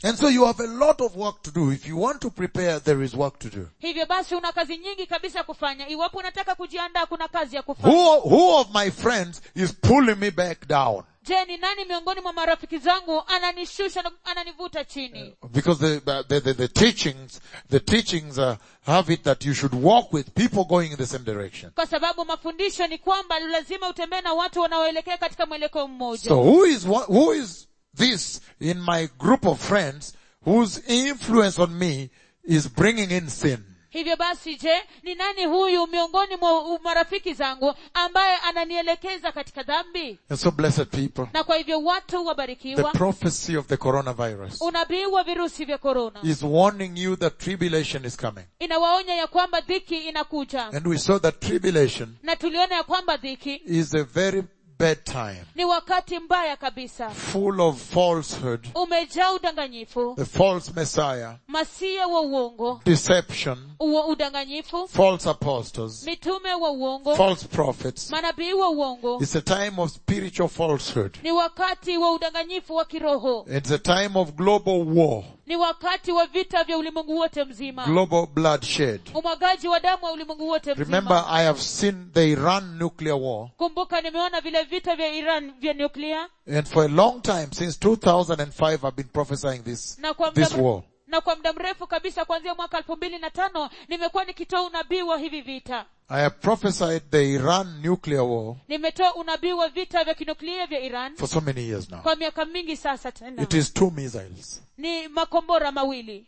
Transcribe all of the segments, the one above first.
And so you have a lot of work to do. If you want to prepare, there is work to do. hivyo basi una kazi nyingi kabisa ya kufanya iwapo unataka kujiandaa kuna kazi ya kufanya Who, who of my friends is pulling me back down? je ni nani miongoni mwa marafiki zangu ananishusha na ananivuta chini Because the, the, the, the teachings, the teachings uh, have it that you should walk with people going in the same direction. kwa sababu mafundisho ni kwamba lazima utembee na watu wanaoelekea katika mwelekeo mmoja So who is, what, who is this in my group of friends whose influence on me is bringing in sin? hivyo basi je ni nani huyu miongoni mwa marafiki zangu ambaye ananielekeza katika dhambi And so blessed people, na kwa hivyo watu the wabarikiwa prophecy of the coronavirus unabii wa virusi vya korona is warning you that tribulation is coming. inawaonya ya kwamba dhiki inakuja And we saw that tribulation na tuliona ya kwamba dhiki is a very bad time, ni wakati mbaya kabisa full of falsehood, umejaa udanganyifu the false messiah, masia wa uongo deception, uo udanganyifu false apostles, mitume wa uongo false prophets. manabii wa uongo It's a time of spiritual falsehood. ni wakati wa udanganyifu wa kiroho It's a time of global war, ni wakati wa vita vya ulimwengu wote mzima global bloodshed. umwagaji wa damu wa ulimwengu wote Remember, mzima I have seen the Iran nuclear war, kumbuka nimeona vile vita vya iran vya nuklia and for a long time, since 2005, I've been prophesying this, na kwa muda this war. na kwa muda mrefu kabisa kuanzia mwaka elfu mbili na tano nimekuwa nikitoa unabii wa hivi vita I have prophesied the Iran nuclear war nimetoa unabii wa vita vya kinuklia vya iran for so many years now. kwa miaka mingi sasa tena It is two missiles, ni makombora mawili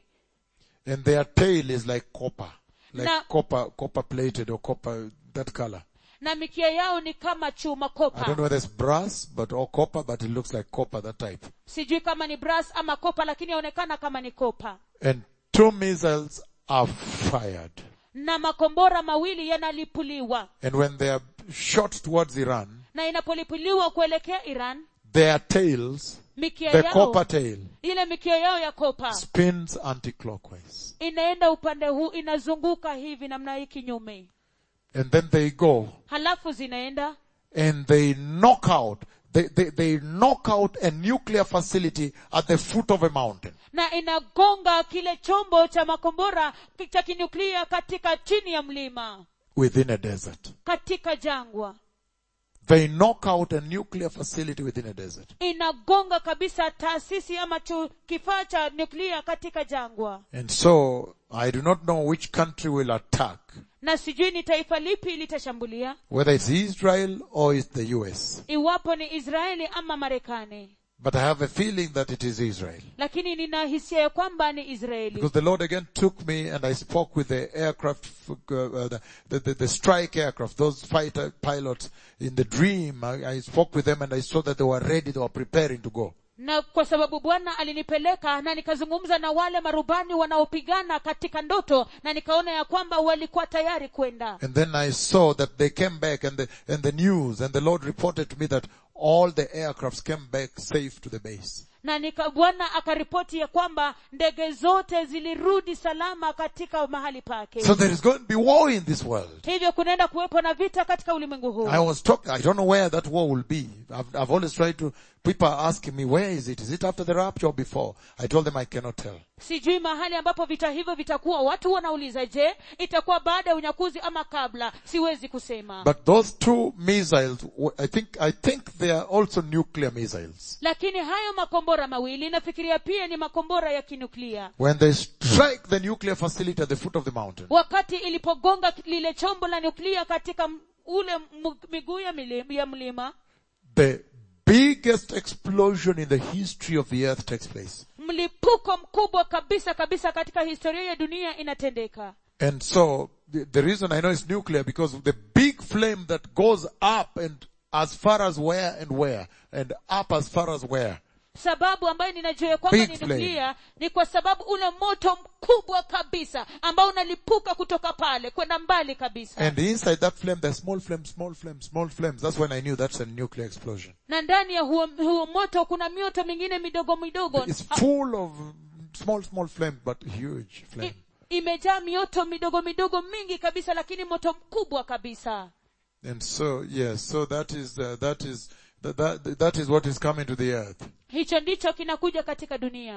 and their tail is like copper, like Na- copper, copper plated or copper, that color. na mikia yao ni kama chuma I don't know kopa whether it's brass, but or copper, but it looks like copper, that type. sijui kama ni brass ama kopa lakini yaonekana kama ni kopa And two missiles are fired. na makombora mawili yanalipuliwa And when they are shot towards Iran, na inapolipuliwa kuelekea iran their tails, mikia the yao copper tail, ile mikia yao ya kopa spins anti-clockwise. inaenda upande huu inazunguka hivi namna hii kinyume And then they go halafu zinaenda and they knock out, they, they, they knock out a nuclear facility at the foot of a mountain. na inagonga kile chombo cha makombora cha kinuklia katika chini ya mlima within a desert. katika jangwa They knock out a nuclear facility within a desert. inagonga kabisa taasisi ama chu, kifaa cha nuklia katika jangwa And so, I do not know which country will attack, na sijui ni taifa lipi litashambulia whether it's Israel or it's the US. iwapo ni israeli ama marekani But I have a feeling that it is Israel. lakini nina hisia ya kwamba ni israeli Because the Lord again took me and I spoke with the aircraft, uh, uh, the, the, the, the strike aircraft, those fighter pilots in the dream. I, I spoke with them and I saw that they were ready, they were preparing to go. na kwa sababu bwana alinipeleka na nikazungumza na wale marubani wanaopigana katika ndoto na nikaona ya kwamba walikuwa tayari kwenda And then I saw that they came back and the, and the news and the Lord reported to me that all the aircrafts came back safe to the base. na nika bwana akaripoti ya kwamba ndege zote zilirudi salama katika mahali pake So there is going to be war in this world. hivyo kunaenda kuwepo na vita katika ulimwengu huu I was talking, I don't know where that war will be. I've, I've always tried to, people are asking me, where is it? Is it after the rapture or before? I told them I cannot tell. sijui mahali ambapo vita hivyo vitakuwa watu wanauliza je itakuwa baada ya unyakuzi ama kabla siwezi kusema But those two missiles, I think, I think they are also nuclear missiles. lakini hayo makombora mawili nafikiria pia ni makombora ya kinuklia When they strike the nuclear facility at the foot of the mountain, wakati ilipogonga lile chombo la nuklia katika m- ule m- miguu ya, mili- ya mlima the biggest explosion in the history of the earth takes place. mlipuko mkubwa kabisa kabisa katika historia ya dunia inatendeka And so, the, the reason I know it's nuclear because the big flame that goes up and as far as where and where, and up as far as where. sababu ambayo ninajua ya kwamba Big ni flame. nuklia ni kwa sababu ule moto mkubwa kabisa ambao unalipuka kutoka pale kwenda mbali kabisa And inside that flame, there's small flames, small flames, small flames. That's when I knew that's a nuclear explosion. na ndani ya huo, huo moto kuna mioto mingine midogo midogo It's full of small, small flames, but huge flame. I, imejaa mioto midogo midogo mingi kabisa lakini moto mkubwa kabisa And so, yes, so that is, uh, that is, that, that, that is what is coming to the earth. hicho ndicho kinakuja katika dunia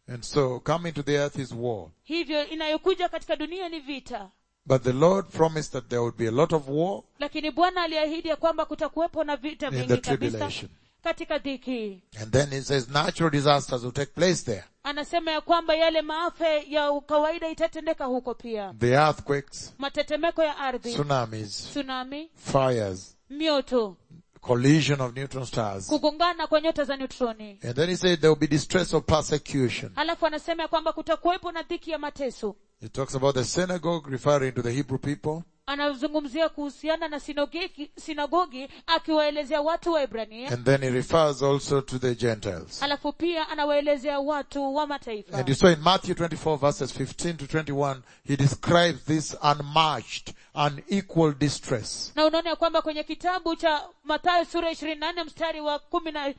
And so coming to the earth is war. hivyo inayokuja katika dunia ni vita But the Lord promised that there would be a lot of war lakini bwana aliahidi ya kwamba kutakuwepo na vita in vingi the kabisa tribulation. katika dhiki And then he says natural disasters will take place there. anasema ya kwamba yale maafa ya kawaida itatendeka huko pia The earthquakes, matetemeko ya ardhi tsunamis, tsunami fires, mioto collision of neutron stars. kugongana kwa nyota za neutroni And then he said there will be distress of persecution. halafu anasema ya kwamba kutakuwepo na dhiki ya mateso He talks about the synagogue referring to the Hebrew people. anazungumzia kuhusiana na sinagogi, sinagogi akiwaelezea watu wa ibrania And then he refers also to the Gentiles. halafu pia anawaelezea watu wa mataifa And you saw in Matthew 24 verses 15 to 21, he describes this unmatched, unequal distress. na unaona ya kwamba kwenye kitabu cha mathayo sura ishirini na nne mstari wa kumi na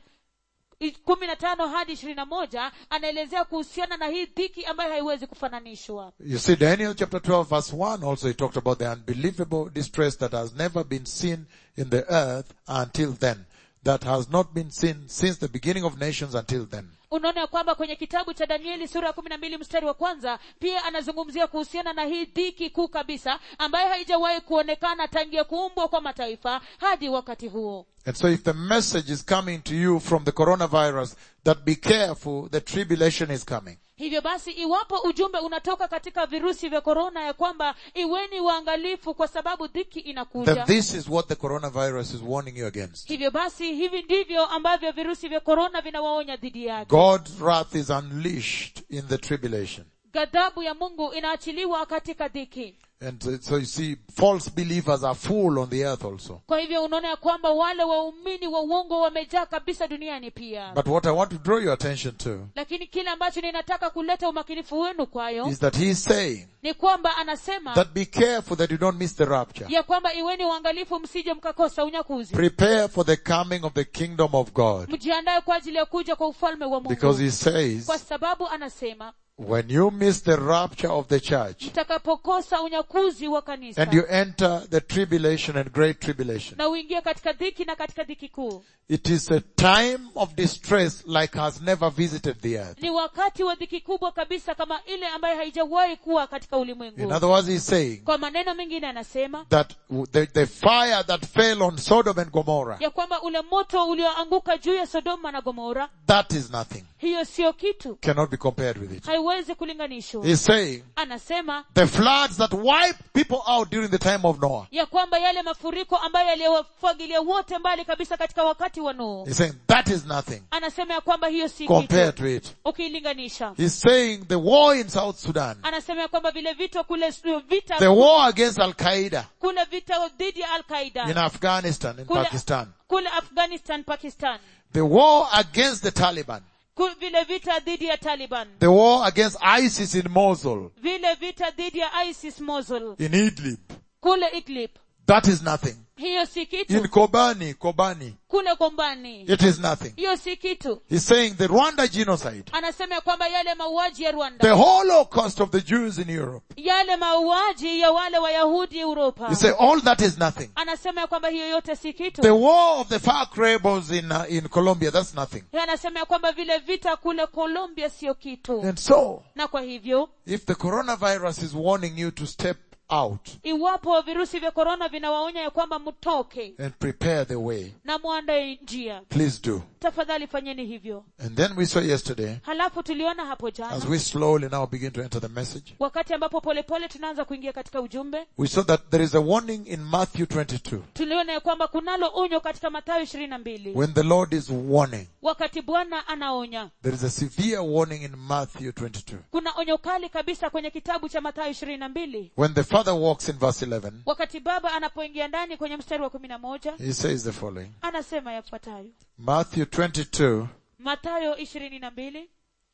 i- kumi na tano hadi ishirini na moja anaelezea kuhusiana na hii dhiki ambayo haiwezi kufananishwa You see, Daniel chapter 12 verse 1 also he talked about the unbelievable distress that has never been seen in the earth until then. That has not been seen since the beginning of nations until then. unaona ya kwamba kwenye kitabu cha danieli sura ya kumi na mbili mstari wa kwanza pia anazungumzia kuhusiana na hii dhiki kuu kabisa ambayo haijawahi kuonekana tangia kuumbwa kwa mataifa hadi wakati huo And so if the message is coming to you from the coronavirus that be careful, the tribulation is coming. hivyo basi iwapo ujumbe unatoka katika virusi vya korona ya kwamba iweni waangalifu kwa sababu dhiki inakuja Then this is what the coronavirus is warning you against. hivyo basi hivi ndivyo ambavyo virusi vya korona vinawaonya dhidi yake God's wrath is unleashed in the tribulation. ghadhabu ya mungu inaachiliwa katika dhiki And so- so you see, false believers are full on the earth also. kwa hivyo unaona ya kwamba wale waumini wa uongo wamejaa kabisa duniani pia But what I want to draw your attention to lakini kile ambacho ninataka kuleta umakinifu wenu kwayo is that he's saying ni kwamba anasema that be careful that you don't miss the rapture. ya kwamba iweni uangalifu msije mkakosa unyakuzi Prepare for the coming of the kingdom of God. mjiandaye kwa ajili ya kuja kwa ufalme wa Because mungu he says, kwa sababu anasema when you miss the rapture of the church mtakapokosa unyakuzi wa kanisa and you enter the tribulation and great tribulation, na uingie katika dhiki na katika dhiki kuu it is a time of distress like has never visited the earth. ni wakati wa dhiki kubwa kabisa kama ile ambayo haijawahi kuwa katika In ulimwengu other words, he's saying kwa maneno mengine anasema that the, the fire that fell on Sodom and Gomorrah, ya kwamba ule moto ulioanguka juu ya sodoma na gomora that is nothing. hiyo siyo kitu Cannot be compared with it. haiwezi kulinganishwa He's saying anasema the floods that wiped people out during the time of Noah. ya kwamba yale mafuriko ambayo yaliyowafagilia wote mbali kabisa katika wakati wa nuhu He's saying that is nothing anasema ya kwamba hiyo si compared kitu to it. ukiilinganisha He's saying the war in South Sudan, anasema ya kwamba vile vita kule vita the war against Al Qaeda kule vita dhidi ya al in qaida Afghanistan, in kule, Pakistan, kule afghanistan pakistan the war against the Taliban, Ku- vile vita dhidi ya taliban the war against ISIS in Mosul, vile vita dhidi ya isis mosul in Idlib. kule idlib That is nothing. hiyo si In kitu Kobani, Kobani, kule gombani it is nothing. hiyo si kitu He's saying the Rwanda genocide, anasema ya kwamba yale mauaji ya the rwanda Holocaust of the Jews in Europe. yale mauaji ya wale wayahudi uropa He say all that is nothing. anasema ya kwamba hiyo yote si kitu The war of the FARC rebels in uh, in Colombia, that's nothing. Yeye anasema ya kwamba vile vita kule colombia sio kitu And so, na kwa hivyo if the coronavirus is warning you to step out iwapo virusi vya korona vinawaonya ya kwamba mtoke and prepare the way, na mwandae njia please do. tafadhali fanyeni hivyo And then we saw yesterday, halafu tuliona hapo as jana we slowly now begin to enter the message, wakati ambapo polepole tunaanza kuingia katika ujumbe we saw that there is a warning in Matthew 22 tuliona ya kwamba kunalo onyo katika mathayo ishirini na mbili when the Lord is warning. wakati bwana anaonya There is a severe warning in Matthew 22. kuna onyo kali kabisa kwenye kitabu cha mathayo ishirini na mbili When the Father walks in verse 11, wakati baba anapoingia ndani kwenye mstari wa kumi na moja he says the following. anasema yafuatayo Matthew 22, mathayo ishirini na mbili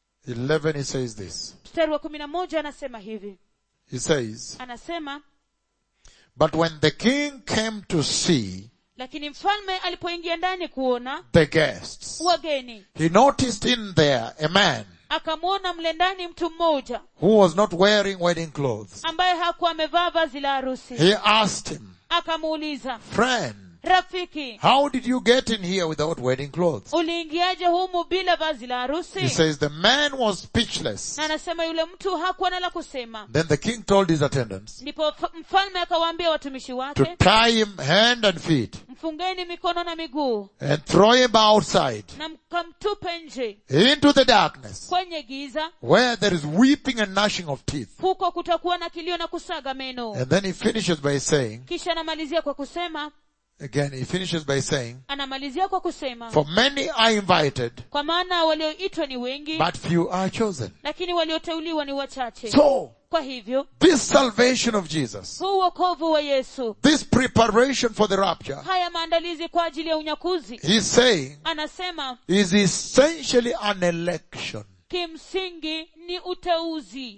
11, he says this. mstari wa kumi na moja anasema hivi He says, anasema But when the king came to see lakini mfalme alipoingia ndani kuona the guests, wageni he noticed in there a man akamwona mle ndani mtu mmoja who was not wearing wedding clothes. ambaye hakuwa amevaa vazi la harusi He asked him, akamuuliza friend, rafiki how did you get in here without wedding clothes? uliingiaje humu bila vazi la He harusi says the man was speechless. na anasema yule mtu hakuwa na la kusema Then the king told his attendants ndipo f- mfalme akawaambia watumishi to wake tie him hand and feet mfungeni mikono na miguu and throw him outside na mkamtupe nje into the darkness kwenye giza where there is weeping and gnashing of teeth. huko kutakuwa na kilio na kusaga meno And then he finishes by saying, kisha anamalizia kwa kusema again, he finishes by saying, anamalizia kwa kusema for many are invited, kwa maana walioitwa ni wengi but few are chosen. lakini walioteuliwa ni wachache So, kwa hivyo this salvation of Jesus, huu wokovu wa yesu this preparation for the rapture, haya maandalizi kwa ajili ya unyakuzi he's saying anasema is essentially an election kimsingi ni uteuzi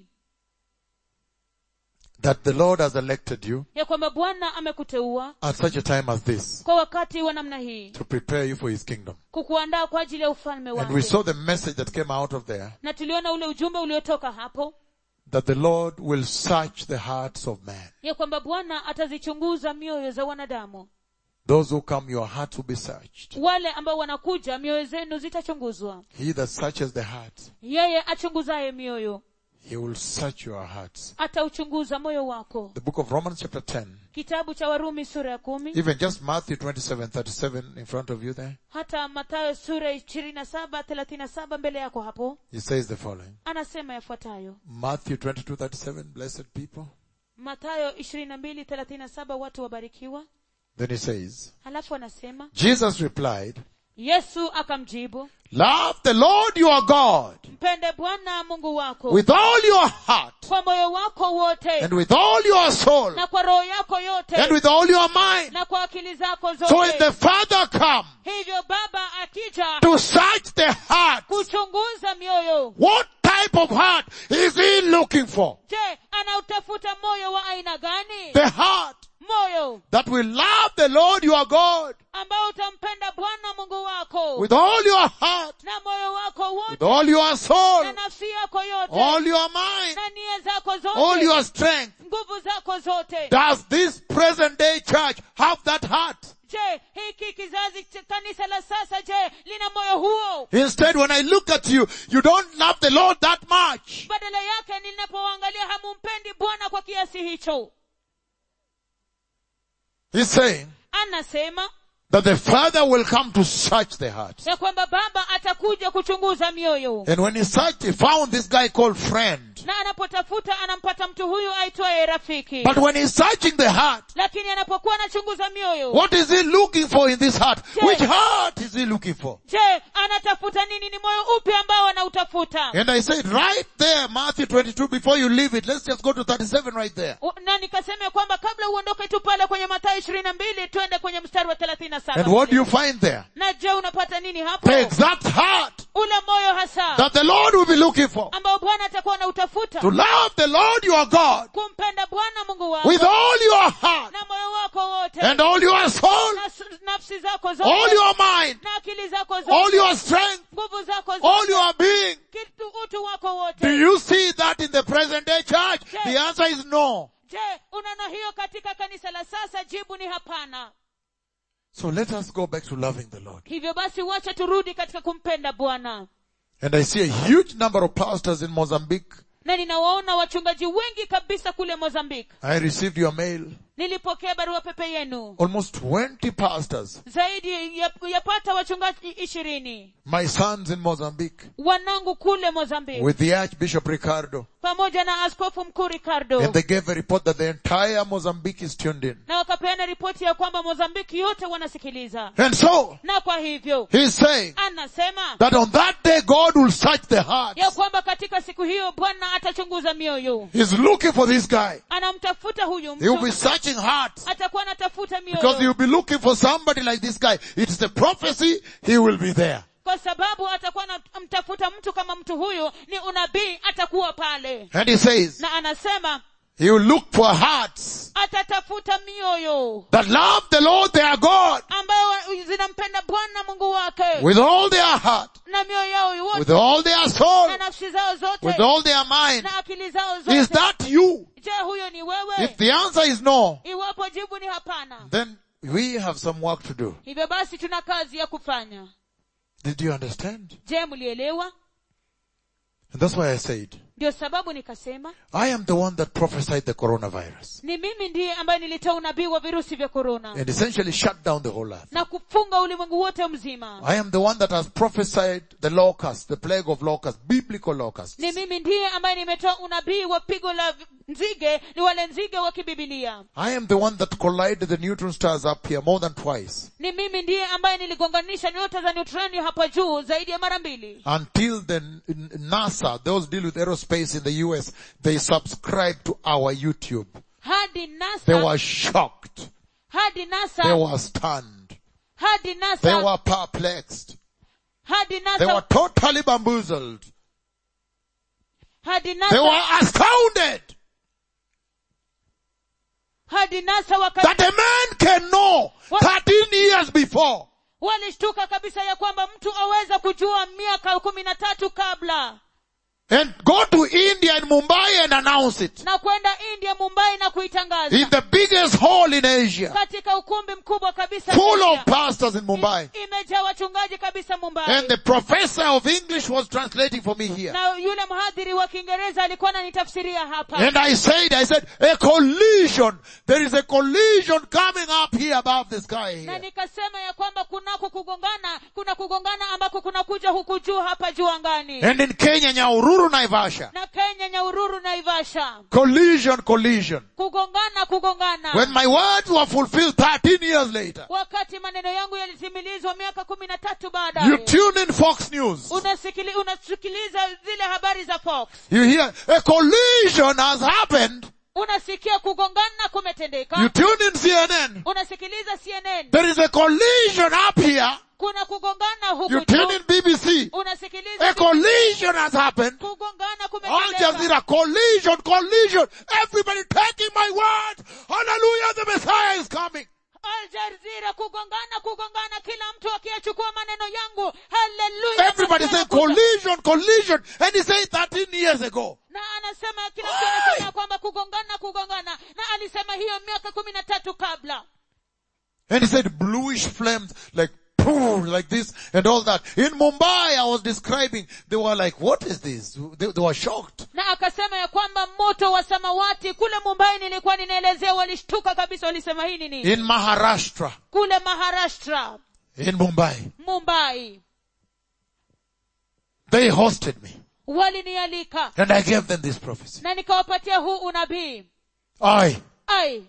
that the Lord has elected you ya kwamba bwana amekuteua at such a time as this kwa wakati wa namna hii to prepare you for his kingdom. kukuandaa kwa ajili ya ufalme And we wake saw the message that came out of there na tuliona ule ujumbe uliotoka hapo that the Lord will search the hearts of man. ya kwamba bwana atazichunguza mioyo za wanadamu Those who come, your heart will be searched. wale ambao wanakuja mioyo zenu zitachunguzwa He that searches the heart, yeye achunguzaye mioyo he will search your hearts. atauchunguza moyo wako The book of Romans chapter 10, kitabu cha warumi sura ya kumi even just Matthew 27, 37 in front of you there, hata matayo sura ishirini na saba thelathini na saba mbele yako hapo he says the following. anasema yafuatayo Matthew 22, 37, blessed people. matayo ishirini na mbili thelathini na saba watu wabarikiwa Then he says, halafu anasema Jesus replied, yesu akamjibu love the Lord your God mpende bwana mungu wako with all your heart kwa moyo wako wote and with all your soul na kwa roho yako yote and with all your mind. na kwa akili zako So when zote the Father come hivyo baba akija to search the heart, kuchunguza mioyo what type of heart is he looking for? je anautafuta moyo wa aina gani The heart moyo that will love the Lord your God ambao utampenda bwana mungu wako with all your heart, na moyo wako with wote all your soul, na nafsi yako yote all your mind, na nia zako all zote your strength. nguvu zako zote Does this present day church have that heart? je hiki kizazi cha kanisa la sasa je lina moyo huo Instead, when I look at you, you don't love the Lord that much. badala yake ninapoangalia hamumpendi bwana kwa kiasi hicho He's saying anasema that the Father will come to search the heart. ya kwamba baba atakuja kuchunguza mioyo And when he searched, he found this guy called friend. na anapotafuta anampata mtu huyu aitwaye rafiki But when he's searching the heart, lakini anapokuwa anachunguza mioyo what is he looking for in this heart? Yeah. Which heart is he looking for? je anatafuta nini ni moyo upi ambao anautafuta And I said right there, Matthew 22, before you leave it, let's just go to 37 right there. U- na nikasema kwamba kabla uondoke tu pale kwenye mathayo ishirini na mbili twende kwenye mstari wa thelathini na And what do saba you find there? na je unapata nini hapo The exact heart ule moyo hasa that the Lord will be looking for. ambao bwana atakuwa anautafuta To love the Lord your God kumpenda bwana mungu wako with all your heart na moyo wako wote and all your soul, na s- nafsi zako all zote your mind, na akili zako all zote your strength, nguvu zako all zote your being. kitu utu wako Do wote you see that in the present day church? Yeah. The answer is no. je unaona hiyo katika kanisa la sasa jibu ni hapana So let us go back to loving the Lord. hivyo basi wacha turudi katika kumpenda bwana And I see a huge number of pastors in Mozambique. na ninawaona wachungaji wengi kabisa kule mozambique I received your mail. nilipokea barua pepe yenu Almost 20 pastors. zaidi ya- yapata wachungaji ishirini My sons in Mozambique. wanangu kule mozambique With the Archbishop Ricardo. pamoja na askofu mkuu ricardo And they gave a report that the entire Mozambique is tuned in. na wakapeana ripoti ya kwamba mozambiki yote wanasikiliza And so, na kwa hivyo he's saying anasema that on that day God will search the heart. ya kwamba katika siku hiyo bwana atachunguza mioyo He's looking for this guy. anamtafuta huyu He will be mtu searching hearts. atakuwa anatafuta Because mioyo you'll be looking for somebody like this guy. It's the prophecy, he will be there. kwa sababu atakuwa anamtafuta mtu kama mtu huyu ni unabii atakuwa pale And he says, na anasema he will look for hearts atatafuta mioyo that love the Lord their God ambayo zinampenda bwana mungu wake with all their heart, na mioyo yao with yote all their soul, na nafsi zao zote with all their mind. na akili zao Is zote that you? je huyo ni wewe If the answer is no, iwapo jibu ni hapana then we have some work to do. hivyo basi tuna kazi ya kufanya Did you understand? je mlielewa And that's why I said, ndio sababu nikasema I am the one that prophesied the coronavirus ni mimi ndiye ambaye nilitoa unabii wa virusi vya korona and essentially shut down the whole earth. na kufunga ulimwengu wote mzima I am the one that has prophesied the locust, the plague of locusts, biblical locusts. ni mimi ndiye ambaye nimetoa unabii wa pigo la vi- nzige ni wale nzige wa kibibilia I am the one that collided the neutron stars up here more than twice ni mimi ndiye ambaye niligonganisha nyota za neutroni hapa juu zaidi ya mara mbili until the N- N- NASA, those deal with aerospace in the US, they subscribed to our YouTube. hadi They nasa were shocked. hadi They nasa were stunned. hadi They nasa were perplexed. hadi They were nasa totally bamboozled. hadi They nasa were astounded hadi nasa waka that a man can know What? 13 years before walishtuka kabisa ya kwamba mtu aweza kujua miaka kumi na tatu kabla and go to India and Mumbai and announce it na kwenda india mumbai na kuitangaza in the biggest hall in Asia, katika ukumbi mkubwa kabisa full Asia. of pastors in Mumbai. I- imejaa wachungaji kabisa mumbai And the professor of English was translating for me here. na yule mhadhiri wa kiingereza alikuwa ananitafsiria hapa And I said, I said, a collision. There is a collision coming up here above the sky na here. nikasema ya kwamba kunako kugongana kuna kugongana ambako kunakuja huku juu hapa juu angani And in Kenya, Nyaururu, Naivasha. na kenya nyaururu na ivasha Collision, collision. kugongana kugongana When my words were fulfilled 13 years later, wakati maneno yangu yalitimilizwa miaka kumi na tatu you baadaye tune in Fox News. unasikili, unasikiliza zile habari za fox You hear a collision has happened. unasikia kugongana You kumetendeka tune in CNN. unasikiliza cnn There is a collision up here. kuna kugongana You huku tune juu in BBC. unasikiliza A collision has happened. kugongana Al kumetendeka Jazeera, collision, collision. Everybody taking my word. Hallelujah, the Messiah is coming. Al Jazeera kugongana kugongana kila mtu akiyachukua maneno yangu haleluya Everybody Masihi saying anakuja. collision, collision. And he said 13 years ago. na anasema kila mtu anasema kwamba kugongana kugongana na alisema hiyo miaka kumi na tatu kabla And he said bluish flames like poof, like this and all that. In Mumbai, I was describing, they were like, what is this? They, they were shocked. na akasema ya kwamba moto wa samawati kule mumbai nilikuwa ninaelezea walishtuka kabisa walisema hii ni nini In Maharashtra, kule maharashtra in Mumbai, mumbai they hosted me. walinialika And I gave them this prophecy. na nikawapatia huu unabii Aye. ai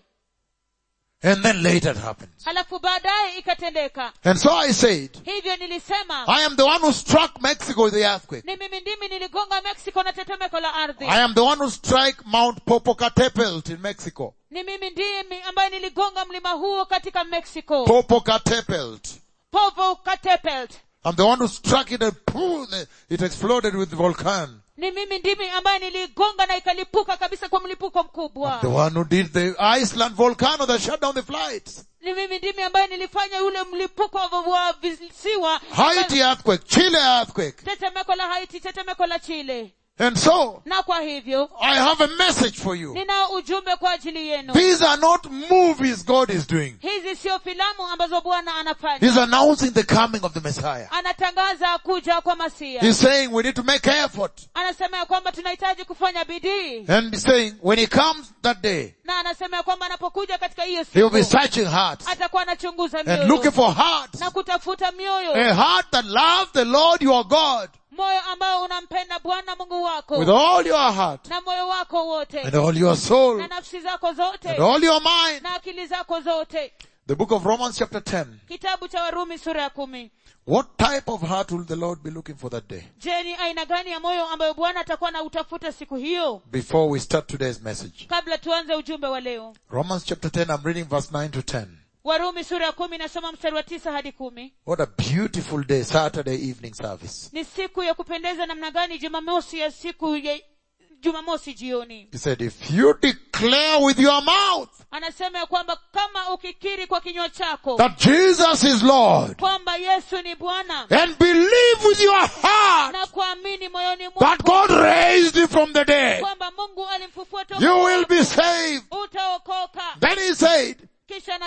And then later it happens. halafu baadaye ikatendeka And so I said, hivyo nilisema I am the one who struck Mexico with the earthquake. ni mimi ndimi niligonga mexico na tetemeko la ardhi I am the one who struck Mount Popocatépetl in Mexico. ni mimi ndiye mi- ambaye niligonga mlima huo katika mexico Popocatépetl. povo katepelt I'm the one who struck it and poof, it exploded with the volcano. ni mimi ndimi ambaye niligonga na ikalipuka kabisa kwa mlipuko mkubwa The one who did the Iceland volcano that shut down the flights. ni mimi ndimi ambaye nilifanya yule mlipuko wa- wa visiwa Haiti earthquake, Chile earthquake. tetemeko la haiti tetemeko la chile And so, na kwa hivyo I have a message for you. ninao ujumbe kwa ajili yenu These are not movies God is doing. hizi sio filamu ambazo bwana anafanya He's announcing the coming of the Messiah. anatangaza kuja kwa masia He's saying we need to make effort. anasema ya kwamba tunahitaji kufanya bidii And he's saying when he comes that day, na anasema ya kwamba anapokuja katika hiyo he will be siku searching hearts atakuwa anachunguza and looking mioyo for hearts. na kutafuta mioyo A heart that loves the Lord your God moyo ambao unampenda bwana mungu wako with all your heart na moyo wako wote and all your soul na nafsi zako zote and all your mind. na akili zako zote The book of Romans chapter 10. kitabu cha warumi sura ya kumi What type of heart will the Lord be looking for that day? je ni aina gani ya moyo ambayo bwana atakuwa na utafuta siku hiyo Before we start today's message. kabla tuanze ujumbe wa leo Romans chapter 10, I'm reading verse 9 to 10. warumi sura ya kumi nasoma mstari wa tisa hadi kumi What a beautiful day, Saturday evening service. ni siku ya kupendeza namna gani jumamosi ya siku ya jumamosi jioni He said, if you declare with your mouth anasema ya kwamba kama ukikiri kwa kinywa chako that Jesus is Lord kwamba yesu ni bwana and believe with your heart na kuamini moyoni that mwako God raised him from the dead, kwamba mungu alimfufua toka you will be saved. utaokoka Then he said, kisha anasema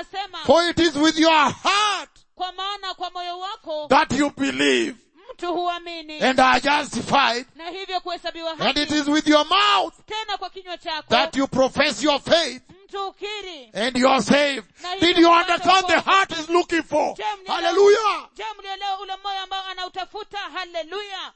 For it is with your heart kwa maana kwa moyo wako that you believe mtu huamini and are justified, na hivyo kuhesabiwa and it haki is with your mouth tena kwa kinywa chako that you profess your faith mtu ukiri and you are saved. Did you understand the heart is looking for? Je, mlielewa- Hallelujah. je mlielewa ule moyo ambao anautafuta haleluya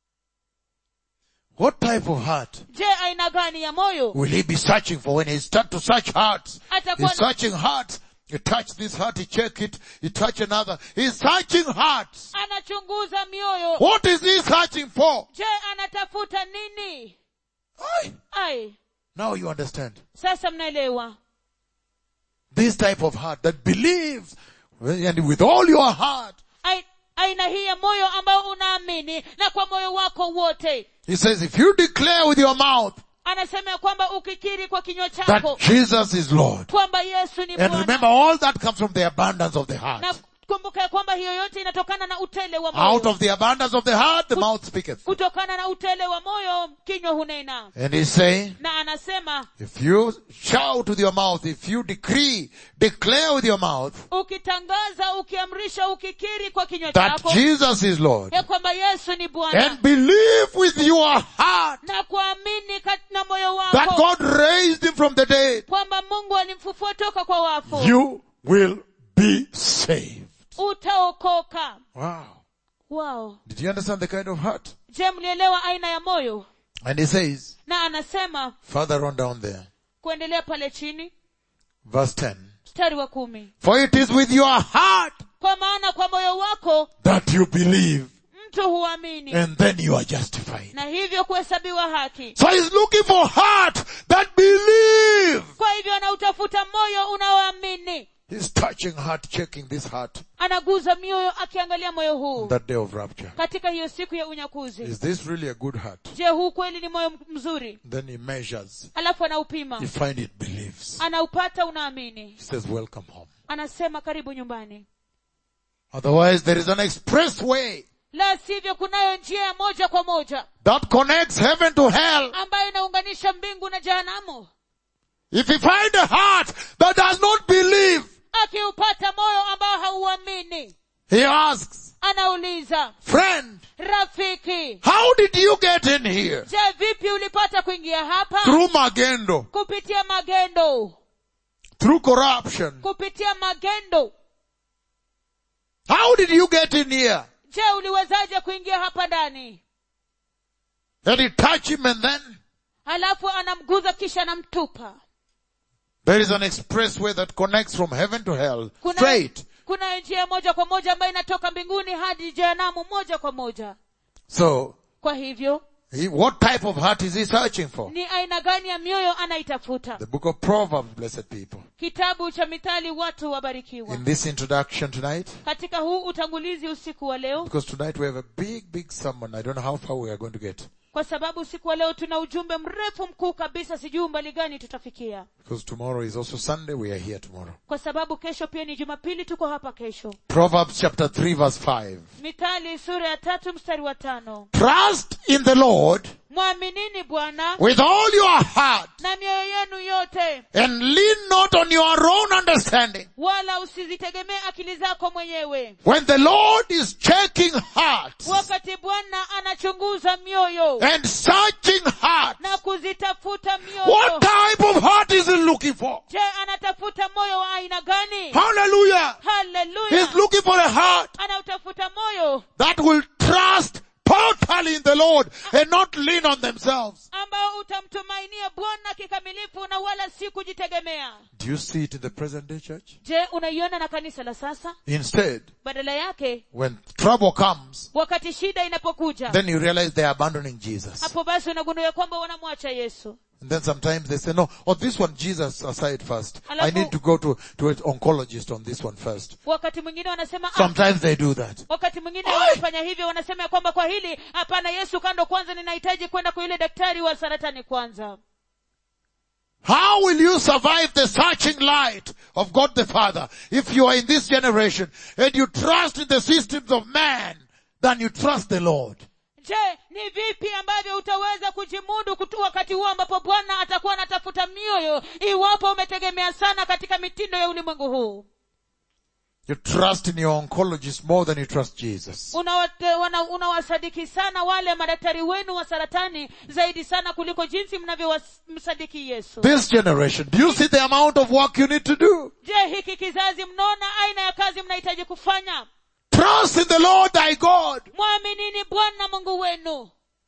What type of heart je aina gani ya moyo will he be searching for when he start to search hearts? Atakuwa He's na- searching hearts. He touch this heart, he check it, he touch another. He's searching hearts. anachunguza mioyo What is he searching for? je anatafuta nini Aye. ai Now you understand. sasa mnaelewa This type of heart that believes and with all your heart. Ai- aina hii ya moyo ambao unaamini na kwa moyo wako wote He says if you declare with your mouth anasema ya kwamba ukikiri kwa kinywa that chako Jesus is Lord. kwamba yesu ni And remember bwana all that comes from the abundance of the heart. na kumbuka ya kwamba hiyo yote inatokana na utele wa Out moyo of the abundance of the heart, the mouth speaketh. kutokana na utele wa moyo kinywa hunena And he's saying, na anasema if you shout with your mouth, if you decree, declare with your mouth ukitangaza ukiamrisha ukikiri kwa kinywa that chako Jesus is Lord ya kwamba yesu ni bwana and believe with your heart na kuamini kat- na moyo that wako God raised him from the dead, kwamba mungu alimfufua toka kwa wafu you will be saved. utaokoka Wow. wow Did you understand the kind of heart? je mlielewa aina ya moyo And he says, na anasema further on down there, kuendelea pale chini verse 10, mstari wa kumi for it is with your heart kwa maana kwa moyo wako that you believe mtu huamini and then you are justified. na hivyo kuhesabiwa haki So he's looking for heart that believe. kwa hivyo anautafuta moyo unaoamini He's touching heart, checking this heart anaguza mioyo akiangalia moyo huu on that day of rapture. katika hiyo siku ya unyakuzi Is this really a good heart? je huu kweli ni moyo mzuri Then he measures. alafu anaupima You find it believes. anaupata unaamini He says, welcome home. anasema karibu nyumbani Otherwise there is an express way la sivyo kunayo njia ya moja kwa moja that connects heaven to hell. ambayo inaunganisha mbingu na jehanamu If you find a heart that does not believe, akiupata moyo ambao hauamini he asks, anauliza friend, rafiki how did you get in here? je vipi ulipata kuingia hapa Through magendo, kupitia magendo through corruption. kupitia magendo How did you get in here? je uliwezaje kuingia hapa ndani And he touch him and then halafu anamguza kisha anamtupa there is an expressway that connects from heaven to hell. kuna Straight. kuna njia moja kwa moja ambayo inatoka mbinguni hadi jehanamu moja kwa moja So, kwa hivyo he, what type of heart is he searching for? ni aina gani ya mioyo anaitafuta The book of Proverbs, blessed people. kitabu cha mithali watu wabarikiwa In this introduction tonight, katika huu utangulizi usiku wa leo because tonight we have a big, big sermon. I don't know how far we are going to get. kwa sababu usiku wa leo tuna ujumbe mrefu mkuu kabisa sijui umbali gani tutafikia Because tomorrow is also Sunday. We are here tomorrow. kwa sababu kesho pia ni jumapili tuko hapa kesho Proverbs chapter 3 verse 5. mithali sura ya tatu mstari wa tano Trust in the Lord mwaminini bwana with all your heart na mioyo yenu yote and lean not on your own understanding. wala usizitegemee akili zako mwenyewe When the Lord is checking hearts wakati bwana anachunguza mioyo and searching hearts, na kuzitafuta mioyo what type of heart is he looking for? je anatafuta moyo wa aina gani Hallelujah. haleluya He's looking for a heart anautafuta moyo that will trust totally in the Lord and not lean on themselves. ambao utamtumainia bwana kikamilifu na wala si kujitegemea Do you see it in the present day church? je unaiona na kanisa la sasa Instead, badala yake when trouble comes, wakati shida inapokuja then you realize they're abandoning Jesus. hapo basi unagundua ya kwamba wanamwacha yesu And then sometimes they say, no, oh, this one, Jesus aside first. I Alafu- need to go to, to an oncologist on this one first. wakati mwingine wanasema ah, Sometimes they do that. wakati mwingine Ai! wanafanya hivyo wanasema ya kwamba kwa hili hapana yesu kando kwanza ninahitaji kwenda kwa yule daktari wa saratani kwanza How will you survive the searching light of God the Father if you are in this generation and you trust in the systems of man than you trust the Lord? je ni vipi ambavyo utaweza kujimudu kutu wakati huo ambapo bwana atakuwa anatafuta mioyo iwapo umetegemea sana katika mitindo ya ulimwengu huu You trust in your oncologist more than you trust Jesus. Unawate- wana- unawasadiki sana wale madaktari wenu wa saratani zaidi sana kuliko jinsi mnavyomsadiki yesu This generation, do you see the amount of work you need to do? je hiki kizazi mnaona aina ya kazi mnahitaji kufanya Trust in the Lord thy God. mwaminini bwana mungu wenu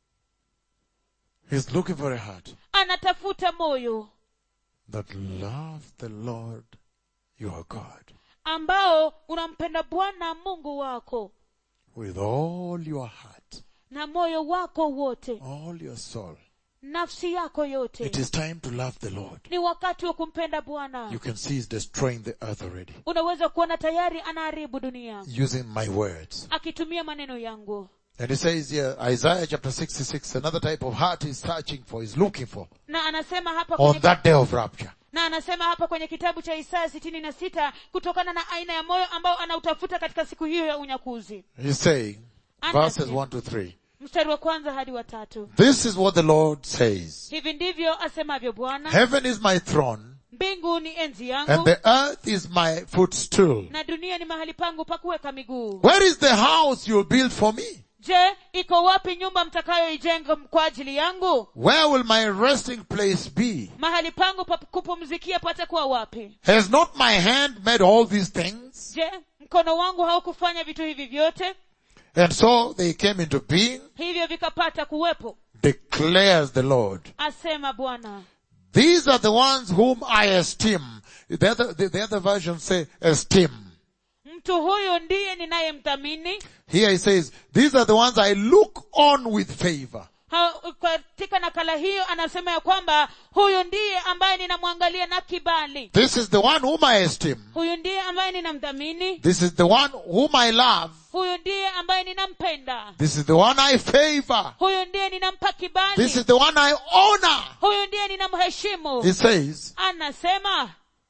He's looking for a heart anatafuta moyo that loves the Lord your God ambao unampenda bwana mungu wako with all your heart, na moyo wako wote all your soul. nafsi yako yote It is time to love the Lord. ni wakati wa kumpenda bwana You can see he's destroying the earth already unaweza kuona tayari anaharibu dunia using my words. akitumia maneno yangu And he says here, Isaiah chapter 66, another type of heart he's searching for, he's looking for na anasema hapa on kwenye, that day of rapture. na anasema hapa kwenye kitabu cha isaya sitini na sita kutokana na aina ya moyo ambao anautafuta katika siku hiyo ya unyakuzi He's saying, Under verses him. 1 to 3, mstari wa kwanza hadi wa tatu This is what the Lord says. hivi ndivyo asemavyo bwana Heaven is my throne, mbingu ni enzi and yangu the earth is my footstool. na dunia ni mahali pangu pa kuweka miguu Where is the house you'll build for me? je iko wapi nyumba mtakayoijenga kwa ajili yangu Where will my resting place be? mahali pangu pa kupumzikia patakuwa wapi Has not my hand made all these things? je mkono wangu haukufanya vitu hivi vyote And so they came into being, hivyo vikapata kuwepo declares the Lord. asema bwana These are the ones whom I esteem. The other, the, the other versions say esteem. mtu huyu ndiye ninayemthamini Here he says, these are the ones I look on with favor. Ha- katika nakala hiyo anasema ya kwamba huyu ndiye ambaye ninamwangalia na kibali This is the one whom I esteem. huyu ndiye ambaye ninamdhamini This is the one whom I love. huyu ndiye ambaye ninampenda This is the one I favor. huyu ndiye ninampa kibali This is the one I honor. huyu ndiye ninamheshimu He says, anasema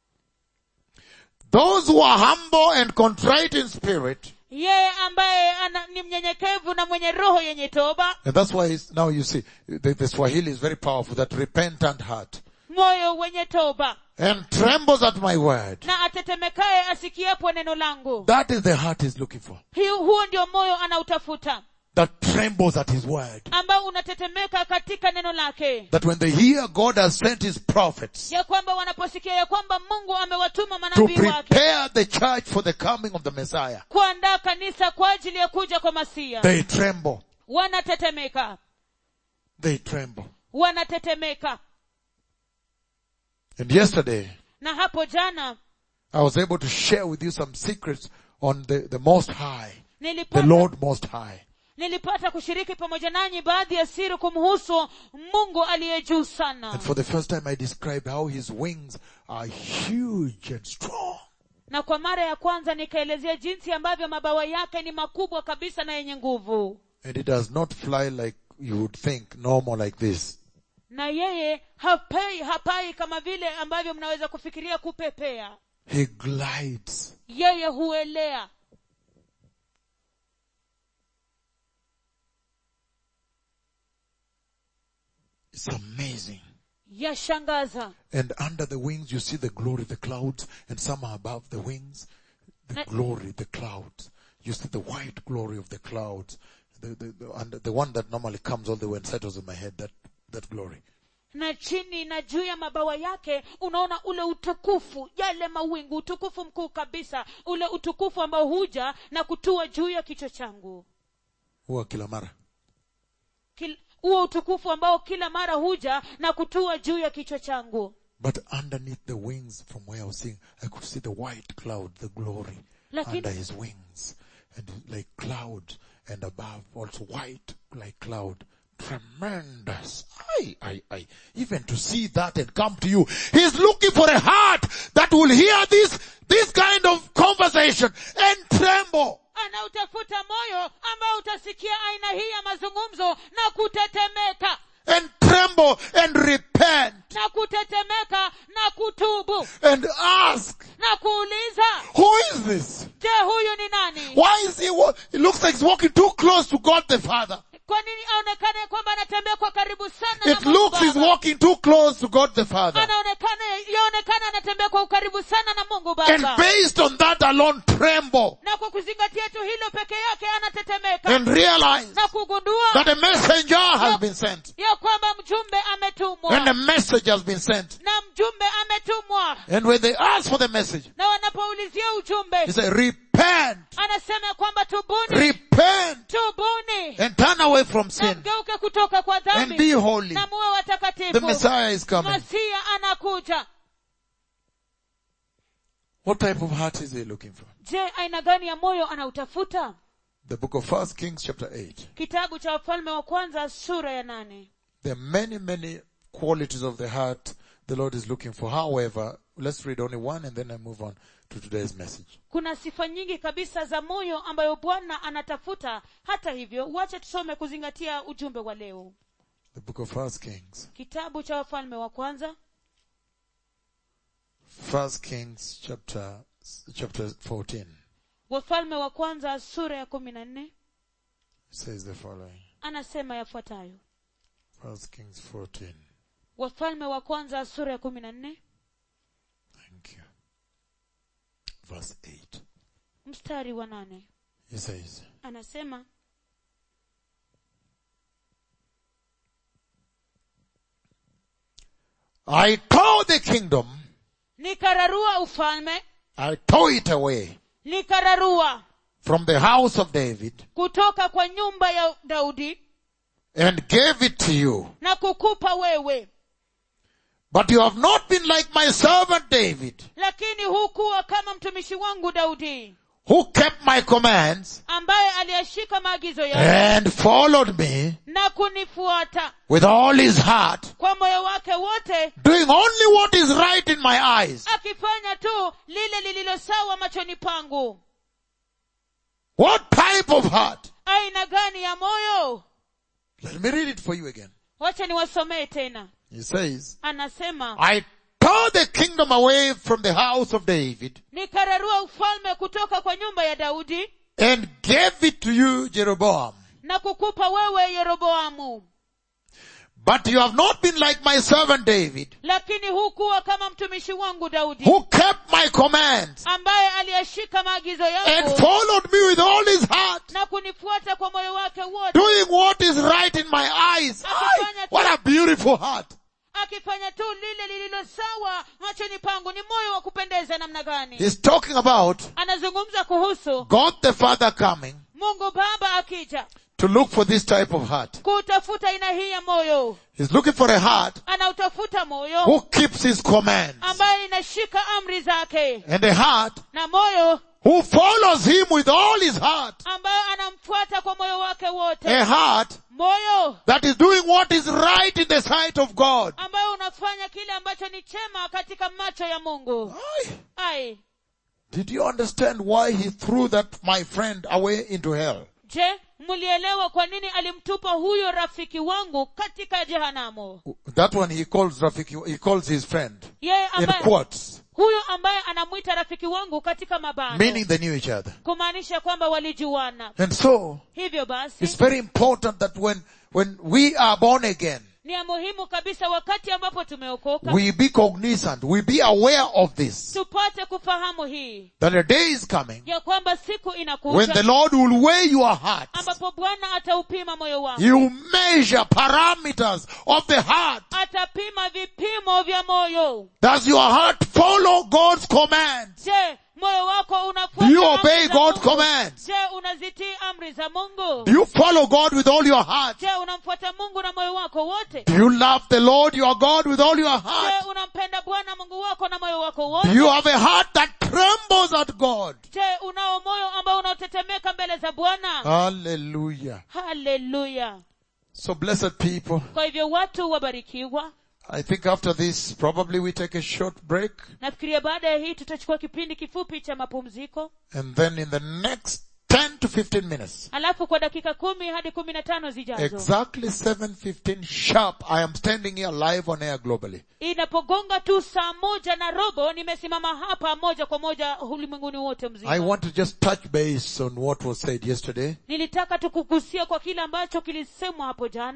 those who are humble and contrite in spirit, yeye ambaye ana, ni mnyenyekevu na mwenye roho yenye toba and that's why he's, now you see, the, the Swahili is very powerful, that repentant heart, moyo wenye toba and trembles at my word. na atetemekaye asikiapo neno langu That is the heart he's looking for. Hiu- huo ndio moyo anautafuta That trembles at his word. ambao unatetemeka katika neno lake That when they hear God has sent his prophets ya kwamba wanaposikia ya kwamba mungu amewatuma to manabii wake prepare the church for the coming of the Messiah, kuandaa kanisa kwa ajili ya kuja kwa masia they tremble. wanatetemeka They tremble. wanatetemeka And yesterday, na hapo jana I was able to share with you some secrets on the, the Most High, the nilipata, Lord Most High. nilipata kushiriki pamoja nanyi baadhi ya siri kumhusu mungu aliye juu sana And for the first time I described how his wings are huge and strong. na kwa mara ya kwanza nikaelezea jinsi ambavyo mabawa yake ni makubwa kabisa na yenye nguvu And it does not fly like you would think, normal like this. na yeye hapai hapai kama vile ambavyo mnaweza kufikiria kupepea He glides. yeye huelea It's amazing. yashangaza And under the wings you see the glory of the clouds and some are above the wings. The Na- glory, the clouds. You see the white glory of the clouds. The, the, the, under the one that normally comes all the way and settles in my head, that, that glory. na chini na juu ya mabawa yake unaona ule utukufu yale mawingu utukufu mkuu kabisa ule utukufu ambao huja na kutua juu ya kichwa changu Huwa kila mara. Kil- huo utukufu ambao kila mara huja na kutua juu ya kichwa changu But underneath the wings from where I was seeing, I could see the white cloud, the glory Lakini- under his wings. And like cloud and above also white like cloud. Tremendous. I, I, I. Even to see that and come to you. He's looking for a heart that will hear this, this kind of conversation and tremble. anautafuta moyo ambao utasikia aina hii ya mazungumzo na kutetemeka And tremble and repent na kutetemeka na kutubu and ask, na kuuliza who is this? je huyu ni nani Why is he, wa- it looks like he's walking too close to God the Father. kwa nini aonekane kwamba anatembea kwa karibu sana na It Mungu looks he's Baba? walking too close to God the Father. anaonekana anaonekana anatembea kwa ukaribu sana na mungu And baba based on that alone tremble na kwa kuzingatia tu hilo peke yake anatetemeka and realize na kugundua that a messenger has been sent. ya kwamba mjumbe ametumwa And a message has been sent. na mjumbe ametumwa And when they ask for the message, na wanapoulizia he ujumbe said, repent, anasema kwamba tubuni repent tubuni and turn away from na sin mgeuke kutoka kwa and be dhambi holy. na muwe The watakatifu Messiah is coming. masia anakuja What type of heart is he looking for? je aina gani ya moyo anautafuta The book of First Kings chapter 8. kitabu cha wafalme wa kwanza sura ya nane There are many, many qualities of the heart the Lord is looking for. However, let's read only one and then I move on to today's message. kuna sifa nyingi kabisa za moyo ambayo bwana anatafuta hata hivyo wache tusome kuzingatia ujumbe wa leo The book of First Kings. kitabu cha wafalme wa kwanza First Kings chapter, chapter 14 wafalme wa kwanza sura ya kumi na nne says the following. anasema yafuatayo First Kings 14. wafalme wa kwanza sura ya kumi na nne Thank you. Verse 8. mstari wa nane He says, anasema I tore the kingdom, nikararua ufalme I tore it away nikararua from the house of David kutoka kwa nyumba ya daudi and gave it to you. na kukupa wewe But you have not been like my servant David, lakini hukuwa kama mtumishi wangu daudi who kept my commands ambaye aliyashika maagizo yangu and followed me na kunifuata with all his heart, kwa moyo wake wote doing only what is right in my eyes. akifanya tu lile lililo sawa machoni pangu What type of heart? aina gani ya moyo Let me read it for you again. wacha niwasomee tena He says, anasema I tore the kingdom away from the house of David nikararua ufalme kutoka kwa nyumba ya daudi and gave it to you, Jeroboam. na kukupa wewe yeroboamu But you have not been like my servant David, lakini hukuwa kama mtumishi wangu daudi who kept my commands ambaye aliyashika maagizo and yangu followed me with all his heart, na kunifuata kwa moyo wake wote doing what is right in my eyes. Ay, what a beautiful heart. akifanya tu lile lililo sawa machoni pangu ni moyo wa kupendeza namna gani He's talking about anazungumza kuhusu God the Father coming mungu baba akija to look for this type of heart. kutafuta aina hii ya moyo He's looking for a heart anautafuta moyo who keeps his commands ambaye inashika amri zake and a heart na moyo who follows him with all his heart. ambaye anamfuata kwa moyo wake wote A heart moyo that is doing what is right in the sight of God. ambayo unafanya kile ambacho ni chema katika macho ya mungu Ay, ai Did you understand why he threw that my friend away into hell? je mlielewa kwa nini alimtupa huyo rafiki wangu katika jehanamu That one he calls Rafiki, he calls his friend yeye in ambaye quotes, huyo ambaye anamwita rafiki wangu katika mabano meaning they knew each other. kumaanisha kwamba walijuana And so, hivyo basi it's very important that when, when we are born again, ni ya muhimu kabisa wakati ambapo tumeokoka we be cognizant, we be aware of this, tupate kufahamu hii that a day is coming ya kwamba siku when the inakuja Lord will weigh your heart. ambapo bwana ataupima moyo wangu He will measure parameters of the heart. atapima vipimo vya moyo Does your heart follow God's commands? je moyo wako Do unafuata you amri obey za God's Mungu? commands? je unazitii amri za mungu Do you follow God with all your heart? je unamfuata mungu na moyo wako wote Do you love the Lord your God with all your heart? je unampenda bwana mungu wako na moyo wako Do wote you have a heart that trembles at God? je unao moyo ambao unaotetemeka mbele za bwana Hallelujah. haleluya So blessed people, kwa hivyo watu wabarikiwa I think after this probably we take a short break nafikiria baada ya hii tutachukua kipindi kifupi cha mapumziko and then in the next 10 to 15 minutes, alafu kwa dakika kumi hadi kumi na tano zijazo exactly 7.15 sharp, I am standing here live on air globally. inapogonga tu saa moja na robo nimesimama hapa moja kwa moja ulimwenguni wote I mzima want to just touch base on what was said yesterday. nilitaka tukugusia kwa kile ambacho kilisemwa hapo jana